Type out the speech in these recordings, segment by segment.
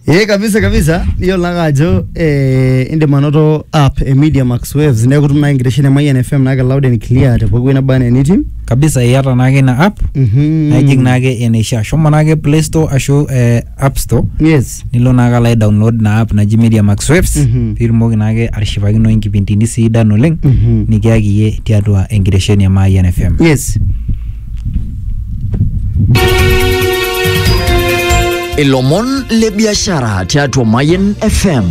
ee kabisa kabisa iyiolo ake ajo eh, indim anoto app e media max waves neeku itum nai enkitesheni e mayian fm naake loud and clear te pooki wuei naba enaa enitii kabisa iyata naake ina app Mhm. naijing naake eneisha shomo naake play store ashu eh, app store yes nilo naake alo download ina app naji media max waves Mhm. piitumoki naake atishipakino inkipindini sidan oleng Mhm. nikiaki iyie tiatua enkitesheni e mayian fm yes ilomon le biashara tiatua Mayen FM.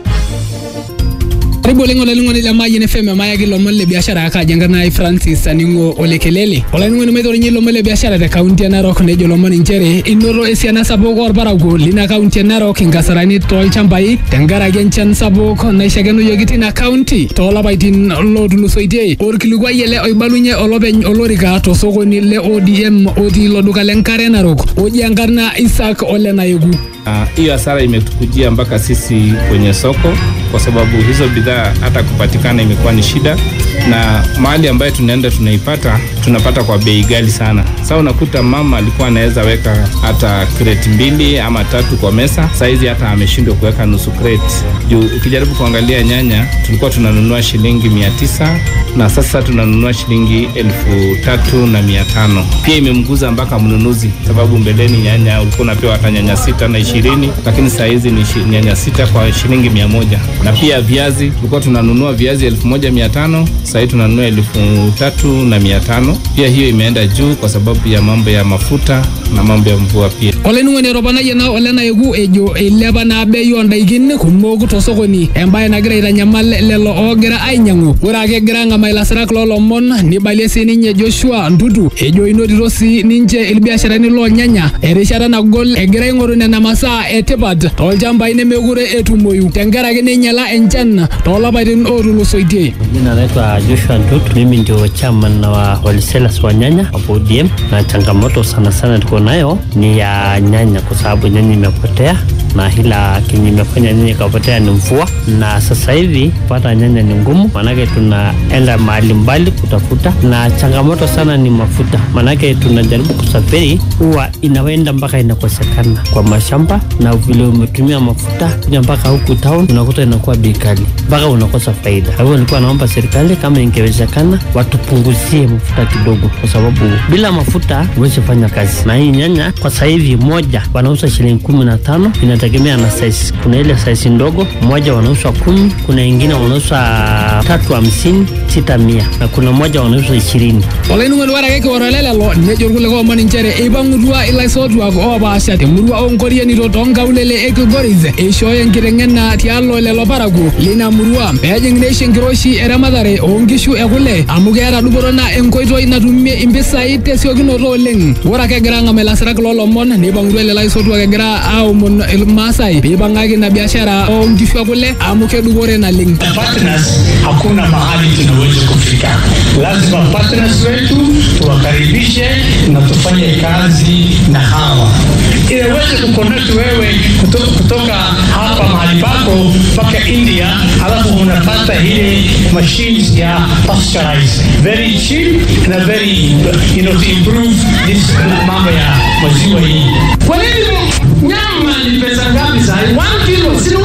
karibu oleng olainining'oni le Mayian FM emayaki ilomon le biashara ake ajo enkarna ai Francis Aningo Olekelele olainining'oni maitorinye ilomon le biashara te kaunti e Narok nejo ilomon inchere inoto esiana sapuk orparakuo lina kaunti e Narok inkasarani tolchambai tenkaraki enchan sapuk naishakenoyioki tina kaunti toolapaitin lootulusoitie orkilikuai ele oibalunye olopeny olorika tosokoni le ODM otii ilo duka le nkare Narok oji enkarna Isaac Ole Nayeku Ah, hiyo hasara imetukujia mpaka sisi kwenye soko, kwa sababu hizo bidhaa hata kupatikana imekuwa ni shida, na mahali ambayo tunaenda tunaipata tunapata kwa bei ghali sana. Sasa unakuta mama alikuwa anaweza weka hata kreti mbili ama tatu kwa mesa, saizi hata ameshindwa kuweka nusu kreti. Juu ukijaribu kuangalia nyanya tulikuwa tunanunua shilingi mia tisa na sasa tunanunua shilingi elfu tatu na mia tano. Pia imemguza mpaka mnunuzi, sababu mbeleni nyanya ulikuwa unapewa hata nyanya sita na ishirini, lakini saa hizi ni shi- nyanya sita kwa shilingi mia moja. Na pia viazi tulikuwa tunanunua viazi elfu moja mia tano saa hii tunanunua elfu tatu na mia tano. Pia hiyo imeenda juu kwa sababu ya mambo ya mafuta na mambo ya mvua pia. olainining'oni etoponayie na ole nayeku ejo eilepa naa bei oondaikin kumok tosokoni embaye nagira aitanyamal lelo oogira ainyang'u ore ake egira ang'amaa ilasirak loolomon nibalie sininye Joshua Ntutu ejo inotito sii ninche ilbiasharani loonyanya erishata nagol egira aing'oru nena masaa etipat toolchambai nemekure etumoyu tenkaraki neinyala enchan toolapaitin ootulusoitie Jina naitwa Joshua Ntut, mimi ndio chairman wa wholesalers wa nyanya hapo ODM, na changamoto sana sana tuko nayo ni ya nyanya, kwa sababu nyanya imepotea na ila kenye imefanya nyanya ikapotea ni mvua, na sasa hivi kupata nyanya ni ngumu, maanake tunaenda mahali mbali kutafuta, na changamoto sana ni mafuta, maanake tunajaribu kusafiri, huwa inaenda mpaka inakosekana kwa mashamba, na vile umetumia mafuta kuja mpaka huku town unakuta inakuwa bei kali, mpaka unakosa faida. Kwa hivyo nilikuwa naomba serikali kama ingewezekana watupunguzie mafuta kidogo, kwa sababu bila mafuta huwezi fanya kazi. Na hii nyanya kwa sasa hivi moja wanauza shilingi kumi na tano, inategemea na size. Kuna ile size ndogo moja wanauza kumi, kuna ingine wanauza tatu hamsini, sita mia, na kuna moja wanauza ishirini. olainining'oni ore ake kioro lelelo nejo irkulikae omon inchere eipang'utua ilaisotuak oopaasha temurua oonkorianito toonkaulele e Kilgoris eishooyo enkiteng'ena tialo lelo parakuo lina murua peejing neisho enkiroshi eramatare oonkishu ekule amu keeta dupoto naa enkoitoi natumie impisai tesiokinoto oleng ore ake egira ang'amaa ilasirak loolomon neipang'utua lelo aisotuak egira aomon ilmaasai peipang'aki ina biashara oonkishu ekule amu kedupore naleng partners hakuna mahali tunaweza kufika. Lazima partners wetu tuwakaribishe na tufanye kazi na hawa ili waweze kuconnect wewe kutoka, kutoka hapa mahali pako mpaka India, alafu unapata ile machines ya pasteurize very cheap na very you know, to improve this mambo ya maziwa hii. Kwa nini nyama ni pesa ngapi sasa? 1 kilo si 1000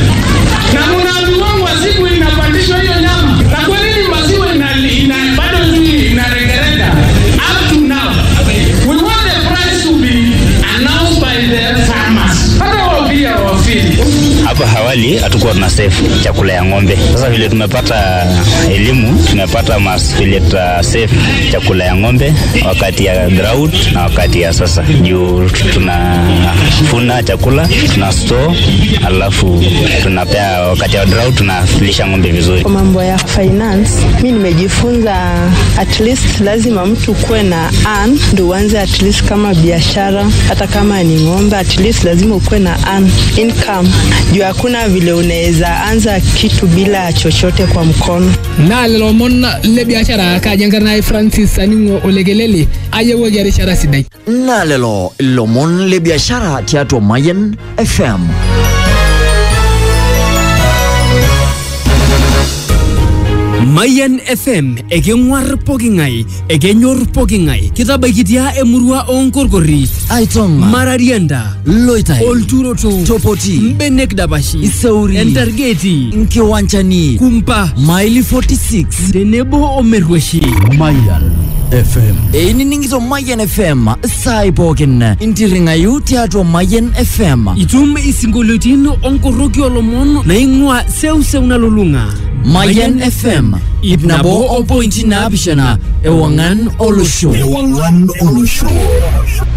na mnaambiwa maziwa inapandishwa hiyo nyama, na kwa nini maziwa ina, ina bado ni inaregerega? Up to now we want the price to be announced by the farmers, hata wao pia wafili Hapa awali hatukuwa tuna save chakula ya ng'ombe. Sasa vile tumepata elimu, tumepata mas vile tuta save chakula ya ng'ombe wakati ya drought na wakati ya sasa, juu tunafuna chakula tuna store, alafu tunapea wakati ya drought tunalisha ng'ombe vizuri. Kwa mambo ya finance, mi nimejifunza at least lazima mtu kuwe na earn ndio uanze at least kama biashara, hata kama ni ng'ombe, at least lazima ukuwe na earn income, juu hakuna vile unaweza anza kitu bila chochote kwa mkono. naa lelo omon le biashara kaaji enkarna ai Francis Aningo Olekelele ayiewuaki erishata sidai Na lelo ilomon le biashara tiatua Mayen FM. Mayan FM ekeng'uar poking'ae ekenyor poking'ae kitabaikitia emurua oonkorkorri aitonga mararianda loitai olturoto topoti mbenek dapashi iseuri entargeti nkiwanchani kumpa maili 46 tenebo omerrueshi Mayan FM einining'ito Mayan FM saai pookin intirring'ayu tiatua Mayan FM itum isinkolioitin onkoroki olomon naing'ua seuseu nalulung'a Mayan FM ip nabo opointi naapishana ewang'an olosho ewang'an olosho